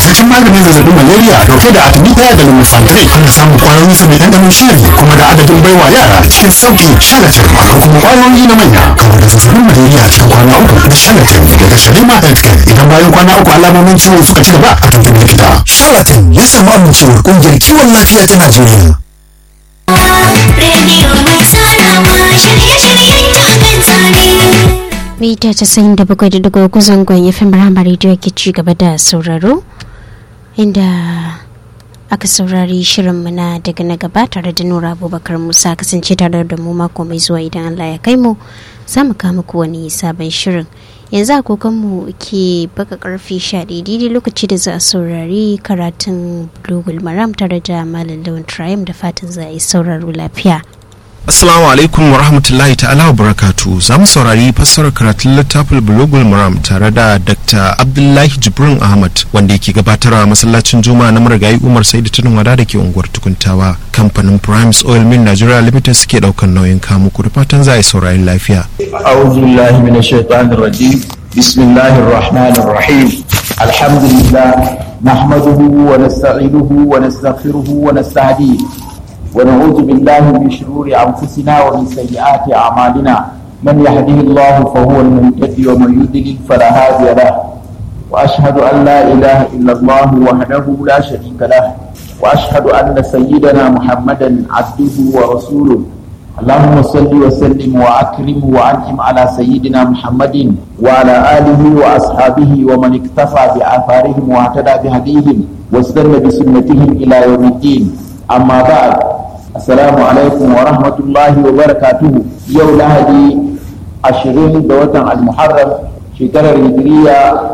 ingantaccen maganin zazzabin malaria dauke da artemisia da lumefantrine ana samun kwayoyin sa mai ɗanɗanon shiri kuma da adadin baiwa yara cikin sauki shalatin akwai kuma kwayoyi na manya kamar da zazzabin malaria cikin kwana uku na shalatin daga shalima healthcare idan bayan kwana uku alamomin ciwon suka ci gaba a tuntuɓi likita shalatin ya samu amincewar ƙungiyar kiwon lafiya ta najeriya rediyo mai tsarawa shirye-shiryen takan tsare. mita casa'in da bakwai da daga guzon gwan fm rama rediyo ke ci gaba da sauraro inda aka saurari shirinmu na daga na gaba tare da nura abubakar musa kasance tare da mu mako mai zuwa idan allah ya kai mu za mu kama ku wani sabon shirin yanzu agogonmu ke baka karfe 11 daidai lokaci da za a saurari karatun global maram tare da malam lawan triumph da fatan za a yi sauraro lafiya Assalamu alaikum wa rahmatullahi ta'ala wa barakatu za mu saurari fassarar karatun littafin Bulogul Maram tare da Dr. Abdullahi Jibrin Ahmad wanda yake gabatarwa masallacin Juma'a na marigayi Umar Saidu Tunin Wada da ke unguwar Tukuntawa. Kamfanin Primes Oil Mill Nigeria Limited suke daukan nauyin kamu ku da fatan za a yi saurari lafiya. أعوذ بالله من الشيطان الرجيم بسم الله الرحمن الرحيم الحمد لله نحمده ونستعينه ونستغفره ونستهديه ونعوذ بالله من شرور أنفسنا ومن سيئات أعمالنا من يهده الله فهو المهتدي ومن يضلل فلا هادي له وأشهد أن لا إله إلا الله وحده لا شريك له وأشهد أن سيدنا محمدا عبده ورسوله اللهم صل وسلم واكرم وانعم على سيدنا محمد وعلى اله واصحابه ومن اكتفى باثارهم واهتدى بهديهم واستنى بسنتهم الى يوم الدين اما بعد السلام عليكم ورحمه الله وبركاته يوم لهدي عشرين دوة المحرم shekarar hijiriya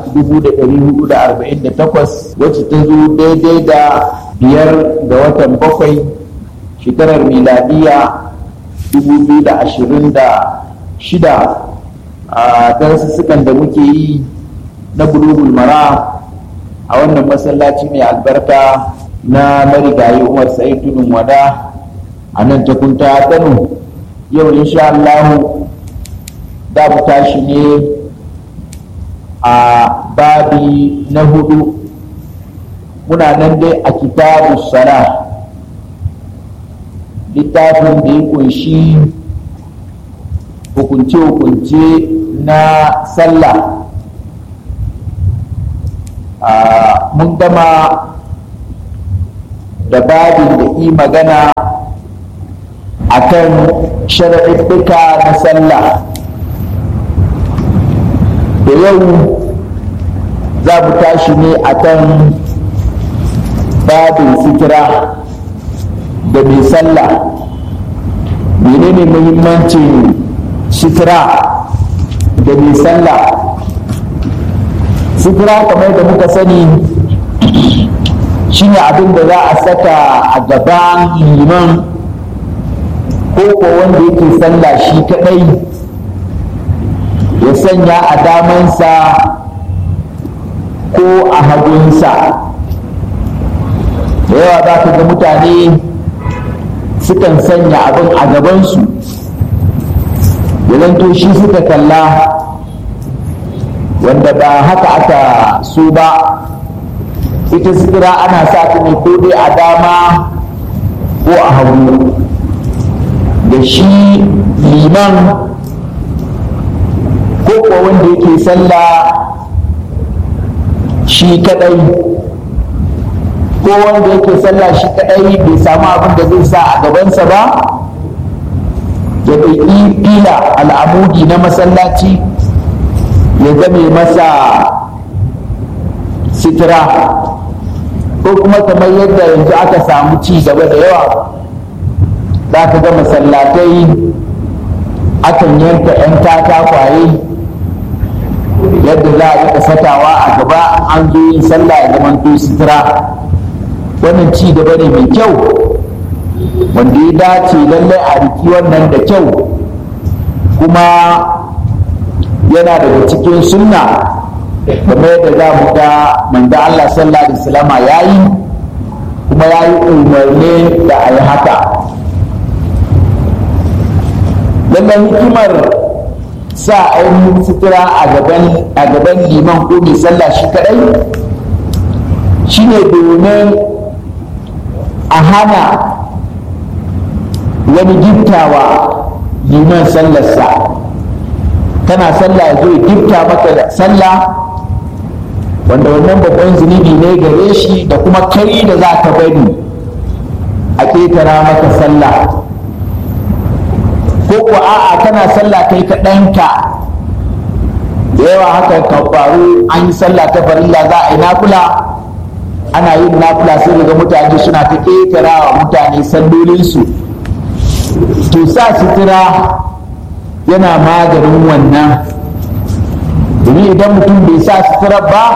1448 wacce ta zo daidai da biyar ga watan bakwai shekarar miladiya 2026 a darussukan da muke yi na bulugul mara a wannan masallaci mai albarka na marigayi umar sa'id tudun wada a nan takunta kano yau insha Allah da mu tashi ne a babi na hudu muna nan dai a kitabu sala littafin da ya kunshi hukunce-hukunce na sallah mun gama da babin da yi magana a kan sharaɗuɗɗuka na sallah da yau za mu tashi ne a kan babin sitira da mai sallah menene muhimmancin sutura da mai sallah sutura kamar da muka sani shine abin da za a saka a gaban liman ko ko wanda yake sallah shi kadai ya sanya a damansa ko a hagunsa da yawa za ka ga mutane sukan sanya abin a gabansu to shi suka kalla wanda ba haka aka so ba ita sutura ana sa ta ne ko dai a dama ko a hagu da shi liman ko kuwa wanda yake sallah shi kadai ko wanda yake sallah shi kadai bai samu abin da zai sa a gabansa ba ya ɗauki fila al'amudi na masallaci ya zame masa sitira ko kuma kamar yadda yanzu aka samu ci gaba da yawa za ka ga masallatai akan yanka 'yan katakwaye yadda za a rika sakawa a gaba an zo yin sallah ya zamanto sitira wannan ci gaba ne mai kyau wanda ya dace lallai a riki wannan da kyau kuma yana daga cikin sunna kamar yadda za mu ga manzo Allah sallallahu alaihi wasallam ya yi kuma ya yi umarni da a yi haka lallai hikimar sa ainihin sutura a gaban liman ko mai sallah shi kadai shine domin a hana wani giftawa liman sallarsa kana sallah ya zo ya gifta maka da sallah wanda wannan babban zunubi ne gare shi da kuma kai da za ka bari a ƙetara maka sallah ko ko a'a kana sallah kai kaɗanka da yawa haka kan faru an yi sallah ta farilla za a yi nakula ana yin nakula sai daga mutane suna ta ƙetara wa mutane sallolinsu to sa sutura yana maganin wannan domin idan mutum bai sa sutura ba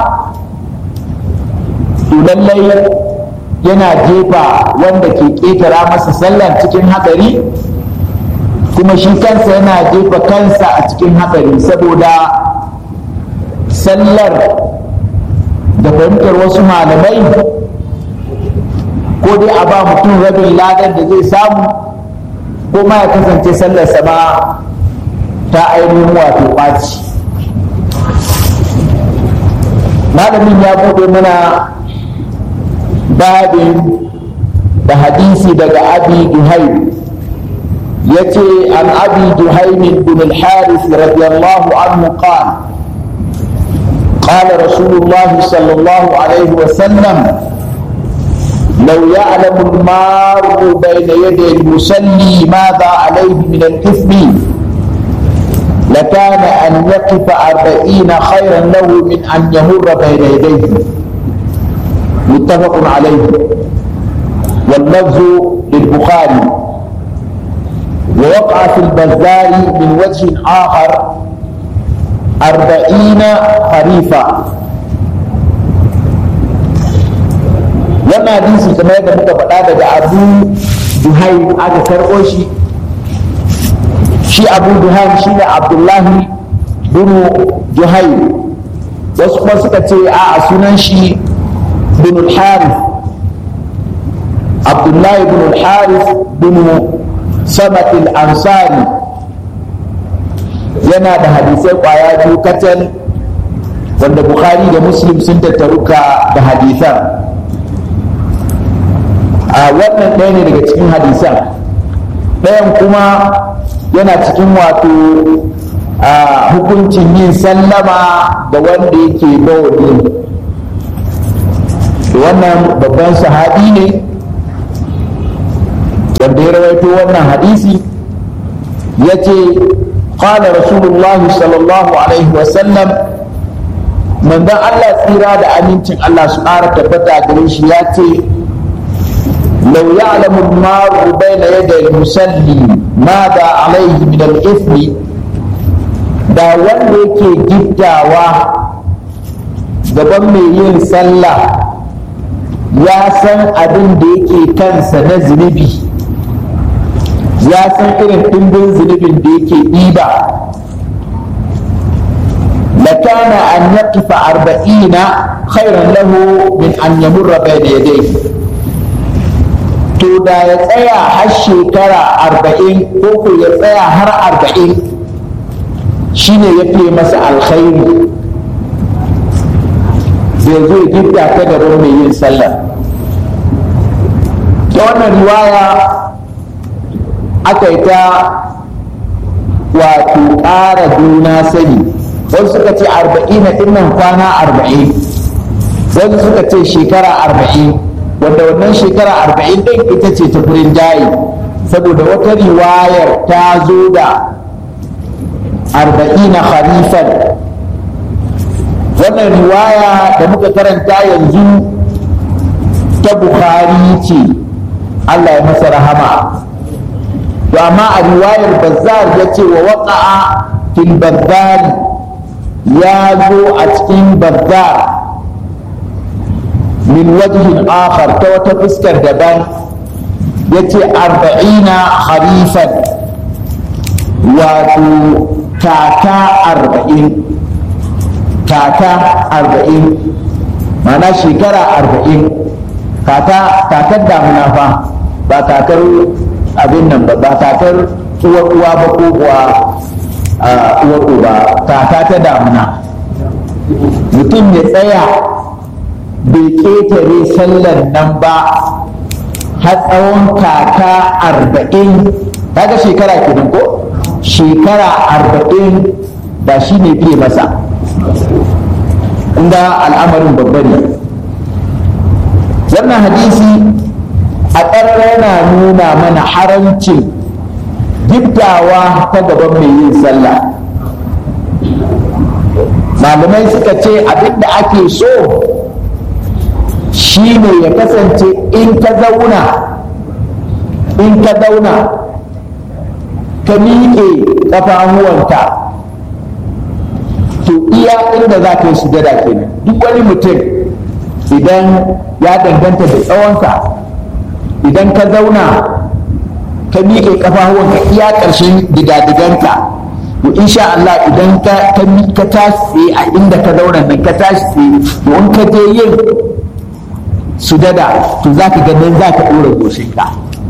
to lallai yana jefa wanda ke ƙetara masa sallar cikin hatsari kuma shi kansa yana jefa kansa a cikin hatsari saboda sallar da fahimtar wasu malamai ko dai a ba mutum rabin ladar da zai samu ko ma ya kasance sallar sama ta ainihin wato ɓaci malamin ya buɗe mana babin da hadisi daga abi duhaim ya ce an abi duhaimin bin al-haris radiyallahu anhu qala قال رسول الله صلى الله عليه وسلم لو يعلم المار بين يدي المصلي ماذا عليه من الإثم لكان أن يقف أربعين خيرا له من أن يمر بين يديه متفق عليه واللفظ للبخاري ووقع في البزار من وجه آخر أربعين خريفا wannan hadisi kamar yadda muka faɗa daga abu duhaim aka karɓo shi shi abu duhaim shi ne abdullahi bin duhaim wasu kuma suka ce a sunan shi bin harith abdullahi bin harith bin sabat al-ansari yana da hadisai kwaya biyu kacal wanda bukhari da muslim sun tattaruka da hadisan a wannan ɗaya ne daga cikin hadisan ɗayan kuma yana cikin wato hukuncin yin sallama da wanda yake bawali wannan babban sahabi ne wanda ya rawaito wannan hadisi ya ce قال رسول الله صلى الله عليه وسلم من ذا الله tsira da amincin Allah su ƙara tabbata gare shi ya ce لو يعلم المار بين يدي المصلي ماذا عليه من الإثم da wanda yake giddawa gaban mai yin sallah ya san abin da yake kansa na zunubi ya san irin ɗimbin zunubin da yake ɗiba لكان أن يقف أربعين خيرا له من أن يمر بين يديه to da ya tsaya har shekara arba'in ko ko ya tsaya har arba'in shine ya fiye masa alkhairi zai zo gidda ta gaban mai yin sallah ta wannan riwaya aka yi ta wato ƙara juna sani wasu suka ce arba'in na ɗinnan kwana arba'in wasu suka ce shekara arba'in wanda wannan shekara arba'in ɗin ita ce ta furin jayi saboda wata riwayar ta zo da arba'ina kharifan wannan riwaya da muka karanta yanzu ta bukhari ce allah ya masa rahama to amma a riwayar bazzar ya ce wa waƙa'a fil bazzari ya zo a cikin bazzar min wajhin akhar ta wata fuskar daban ya ce arba'ina harifan wato kaka arba'in kaka arba'in mana shekara arba'in kakar damuna fa ba kakar abin nan ba ba kakar uwar uwa ba ko kuwa uwar uba kaka ta damuna mutum ya tsaya bai ƙetare sallar nan ba har tsawon kaka arba'in kaga shekara kenan ko shekara arba'in ba shi ne fiye masa inda al'amarin babba ne wannan hadisi a ƙarar yana nuna mana haramcin giftawa ta gaban mai yin sallah malamai suka ce abinda ake so shi ne ya kasance in ka zauna in ka zauna ka miƙe ƙafafuwanka to iya inda za ka yi sujada kenan duk wani mutum idan ya danganta da tsawonsa idan ka zauna ka miƙe ƙafafuwanka iya ƙarshen digadiganka to insha Allah idan ka ka tashi a inda ka zauna nan ka tashi to in ka je yin sujada to za ka ganin za ka ɗora goshinka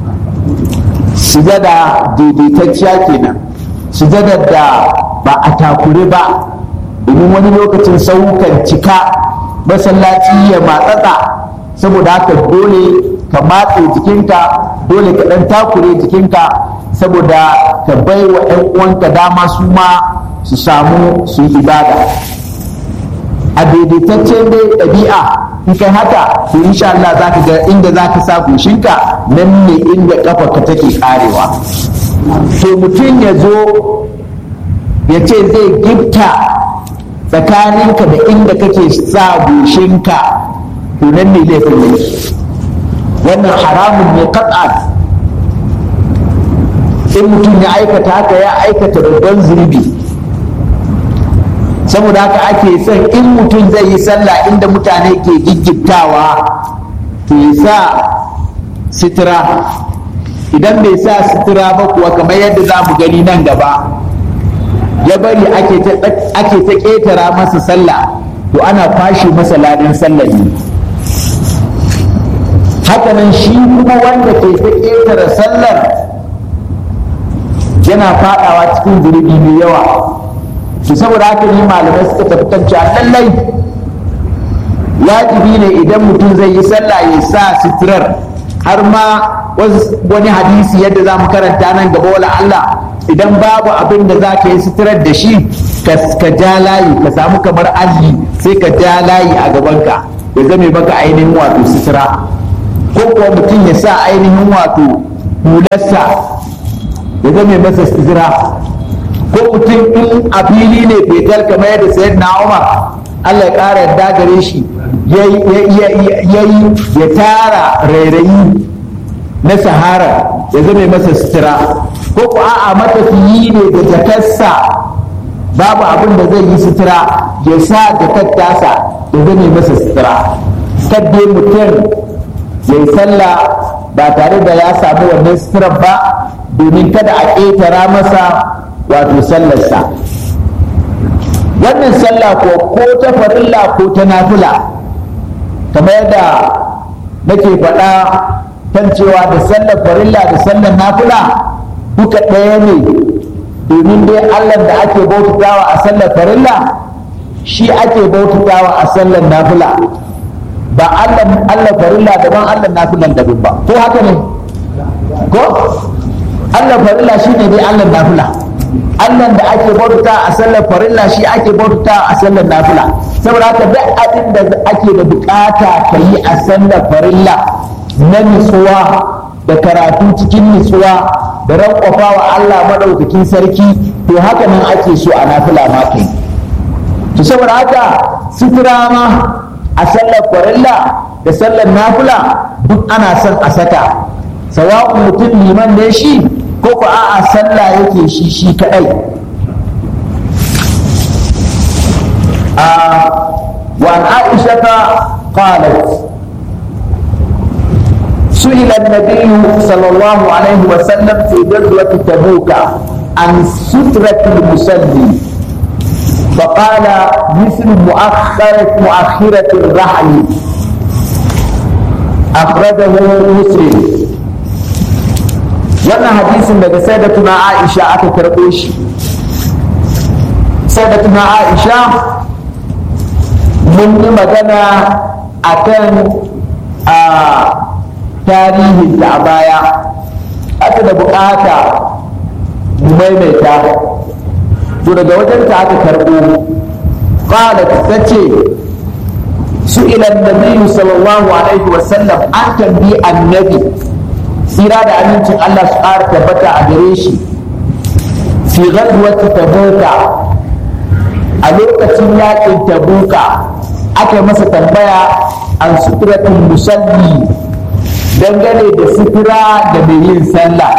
sujada daidaitacciya kenan sujada da ba a takure ba domin wani lokacin saukan cika masallaci ya matsatsa saboda haka dole ka matse jikinka dole ka ɗan takure jikinka saboda ka bai wa 'yan uwanka dama su ma su samu su yi ibada a daidaitaccen dai ɗabi'a in kai haka to insha Allah za ka ga inda za ka sa goshinka nan ne inda ƙafarka take karewa to mutum ya zo ya ce zai gifta tsakaninka da inda kake sa goshinka to nan ne laifin yake wannan haramun ne kat'an in mutum ya aikata haka ya aikata babban zunubi saboda haka ake son in mutum zai yi sallah inda mutane ke giggitawa to ya sa sitira idan bai sa sitira ba kuwa kamar yadda za mu gani nan gaba ya bari ake ta ƙetara masa sallah to ana kwashe masa ladan sallah ne hakanan shi kuma wanda ke ta ƙetare sallar yana fadawa cikin zunubi mai yawa to saboda haka ne malamai suka tafi kan cewa lallai wajibi ne idan mutum zai yi sallah ya sa sitirar har ma wani hadisi yadda za mu karanta nan gaba wala Allah idan babu abin da za ka yi sitirar da shi ka ja layi ka samu kamar alli sai ka ja layi a gabanka ya zame maka ainihin wato sitira ko kuwa mutum ya sa ainihin wato hularsa ya zame masa sitira ko mutum in a fili ne fetal kamar yadda sayar na umar allah ya ƙara yadda gare shi ya yi ya tara rairayi na sahara ya zame masa sutura ko ku a'a matafiyi ne da jakarsa babu abin da zai yi sutura ya sa jakar tasa ya zame masa sutura kadde mutum ya yi sallah ba tare da ya samu wannan suturar ba domin kada a ƙetara masa wato sallarsa wannan sallah ko ko ta farilla ko ta nafila kamar yadda nake faɗa kan cewa da sallar farilla da sallar nafila duka ɗaya ne domin dai allah da ake bautatawa a sallar farilla shi ake bautatawa a sallar nafila ba allah farilla daban allah nafilan daban ba ko haka ne ko allah farilla shi ne dai allah nafila Allah da ake bauta a sallar farilla shi ake bauta a sallar nafila saboda haka duk abin da ake da bukata ka yi a sallar farilla na nutsuwa da karatu cikin nutsuwa da rankwafa wa Allah madaukakin sarki to haka nan ake so a nafila ma kai to saboda haka sutura ma a sallar farilla da sallar nafila duk ana son a saka sawa'un mutum liman ne shi ko ku a'a sallah yake shi shi kadai a wa aisha ta qalat سئل النبي صلى الله عليه وسلم في غزوة تبوك عن سترة المصلي فقال مثل مؤخرة مؤخرة الرحل أخرجه مسلم wannan hadisin daga sayyidatuna Aisha aka karɓo shi sayyidatuna Aisha mun yi magana akan a tarihin da a baya aka da bukata mu maimaita to daga wajen ta aka karɓo qalat tace su ila annabi sallallahu alaihi wasallam an tambi annabi tsira da amincin Allah su ƙara tabbata a gare shi fi ghazwati tabuka a lokacin yakin tabuka aka masa tambaya an suturatul musalli dangane da sutura da mai yin sallah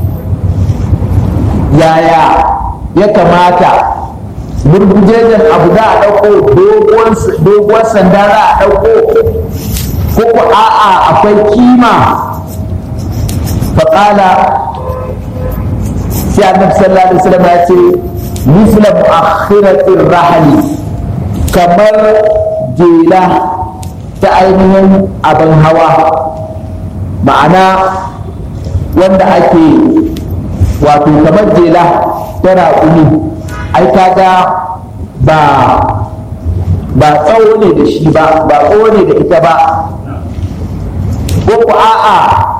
yaya ya kamata burgujejen abu za a ɗauko doguwar sanda za a ɗauko ko ko a'a akwai kima faƙala sai annabi sallallahu alaihi wasallam ya ce misla mu'akhiratir rahali kamar jela ta ainihin abin hawa ma'ana wanda ake wato kamar jela ta raƙumi ai kaga ba ba tsawo ne da shi ba ba tsawo ne da ita ba ko ku a'a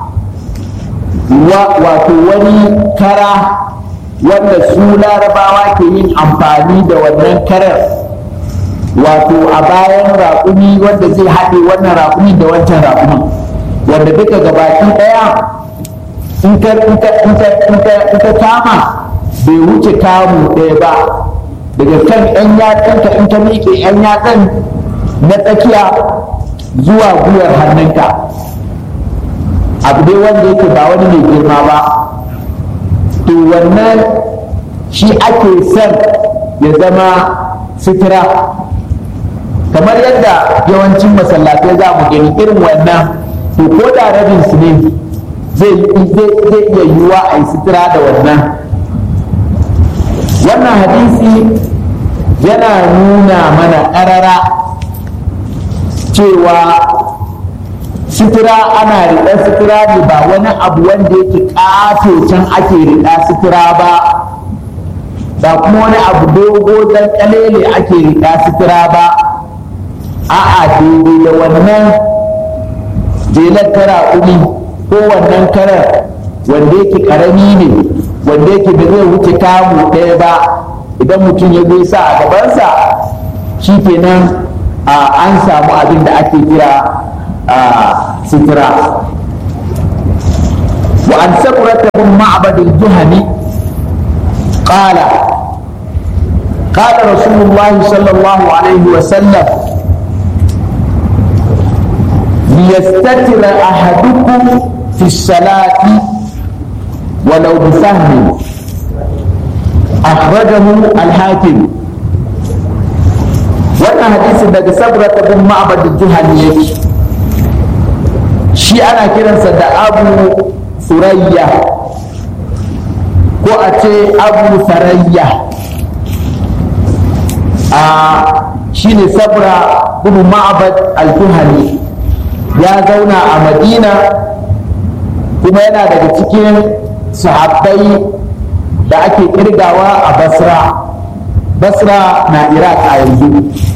wato wani kara wanda su larabawa ke yin amfani da wannan karar wato a bayan raƙumi wanda zai haɗe wannan raƙumi da wancan raƙumin wanda duka gabaki ɗaya in ka kama bai wuce kamu ɗaya ba daga kan 'yan yatsanka in ka miƙe 'yan yatsan na tsakiya zuwa gwiwar hannunka abu dai wanda yake ba wani mai girma ba to wannan shi ake son ya zama sutura kamar yadda yawancin masallatai za mu gani irin wannan to ko da rabin su ne zai iya yiwuwa a yi sutura da wannan wannan hadisi yana nuna mana ƙarara cewa sutura ana riƙa sutura ne ba wani abu wanda yake ƙato can ake riƙa sutura ba ba kuma wani abu dogo dan ƙalele ake riƙa sutura ba a'a daidai da wannan jelar kara umi ko wannan karar wanda yake ƙarami ne wanda yake da zai wuce kamu ɗaya ba idan mutum ya sa a gabansa shi kenan an samu abin da ake kira سترة وعن سمرة بن معبد الجهني قال قال رسول الله صلى الله عليه وسلم ليستتر أحدكم في الصلاة ولو بسهم أخرجه الحاكم wannan hadisin daga sabrata bin ma'bad juhani yake shi ana kiransa da abu surayya ko a ce abu sarayya a shi ne sabra bin ma'bad al-juhani ya zauna a madina kuma yana daga cikin sahabbai da ake kirgawa a basra basra na iraq a yanzu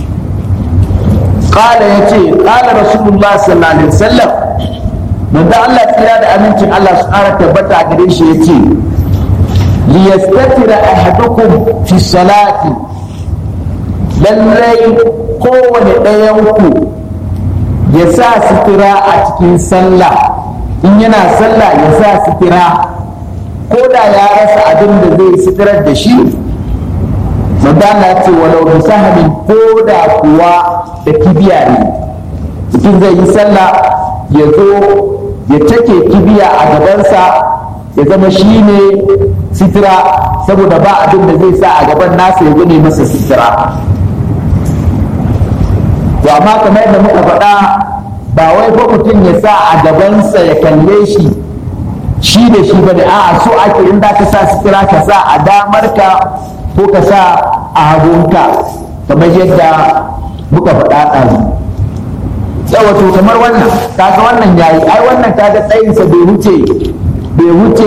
ƙala ya ce ƙala rasulullah sallallahu alaihi wasallam manzo Allah tsira da amincin Allah su ƙara tabbata a gare shi ya ce liyastatira ahadukum fi salati lallai kowane ɗayanku ya sa sutura a cikin sallah in yana sallah ya sa sutura ko da ya rasa abin da zai suturar da shi madana ce walau bi sahamin ko da kuwa da kibiya ne mutum zai yi sallah ya zo ya take kibiya a gabansa ya zama shi ne sutura saboda ba abin da zai sa a gaban nasa ya gane masa sutura to amma kamar yadda muka faɗa ba wai fa mutum ya sa a gabansa ya kalle shi shi da shi ba da a'a so ake in da ka sa sutura ka sa a damarka ko ka sa a hagunka kamar yadda muka faɗa ɗazu wato kamar wannan kaga wannan yayi ai wannan kaga tsayinsa bai wuce bai wuce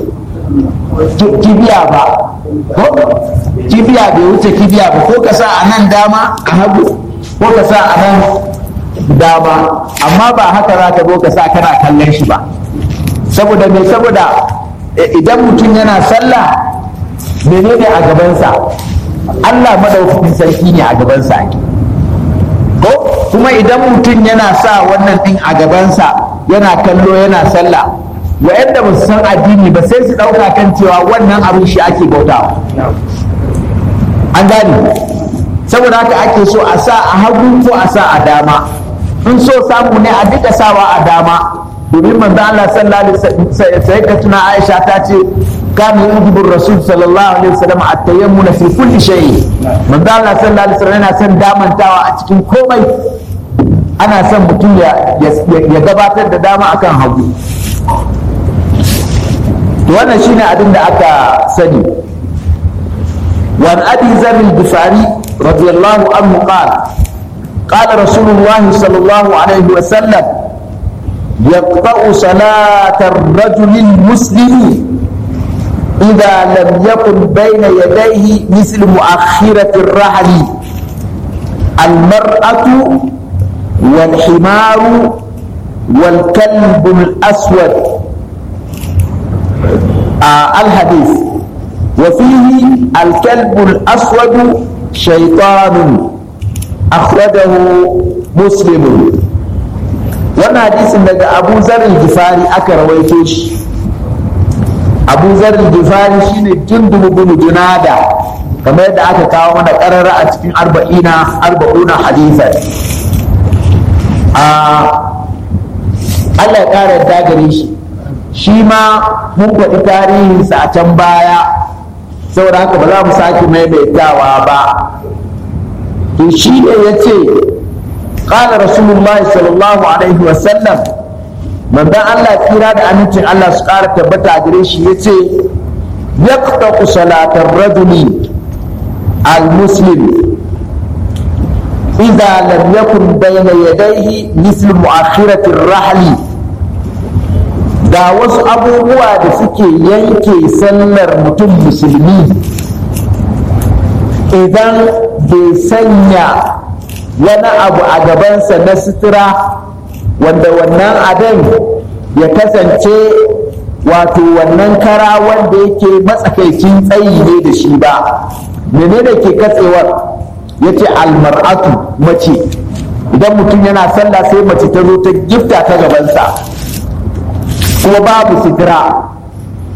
kibiya ba ko kibiya bai wuce kibiya ba ko ka sa a nan dama a hagu ko ka sa a nan dama amma ba haka za ka zo ka sa kana kallon shi ba saboda me saboda idan mutum yana sallah menene a gabansa Allah madaukakin sarki ne a gabansa ko kuma idan mutum yana sa wannan din a gabansa yana kallo yana sallah wa'anda ba su san addini ba sai su ɗauka kan cewa wannan abin shi ake bautawa an gane saboda haka ake so a sa a hagu ko a sa a dama in so samu ne a duka sawa a dama domin manzo Allah sallallahu alaihi wasallam sai ka tuna Aisha ta ce kana yujibu rasul sallallahu alaihi wasallam at-tayammuna fi kulli shay manzo Allah sallallahu alaihi wasallam yana son damantawa a cikin komai ana son mutum ya ya gabatar da dama akan hagu to wannan shine abin da aka sani وعن ابي ذر الغفاري رضي الله عنه قال قال رسول الله صلى الله عليه وسلم يقطع صلاة الرجل المسلم إذا لم يكن بين يديه مثل مؤخرة الرحل المرأة والحمار والكلب الأسود آه الحديث وفيه الكلب الأسود شيطان أخرجه مسلم wannan hadisin daga abu zarin gifari aka rawaito shi abu zarin gifari shine jundubu bin junada kamar yadda aka kawo mana karara a cikin arba'ina arba'una hadisan a Allah ya ƙara yadda gare shi shi ma mun faɗi tarihinsa a can baya saboda haka ba za mu sake maimaitawa ba to shi ne ya ce قال رسول الله صلى الله عليه وسلم من ذا الله كيرا da amincin Allah su ƙara tabbata a gare shi yace yaqtaqu salatar rajuli al-muslim idza lam yakun bayna yadayhi misl mu'akhirati ar-rahli ga wasu abubuwa da suke yanke sallar mutum musulmi idan bai sanya wani abu a gabansa na sutura wanda wannan abin ya kasance wato wannan kara wanda yake matsakaicin tsayi ne da shi ba menene ke katsewar ya ce almar'atu mace idan mutum yana sallah sai mace ta zo ta gifta ta gabansa kuma babu sutura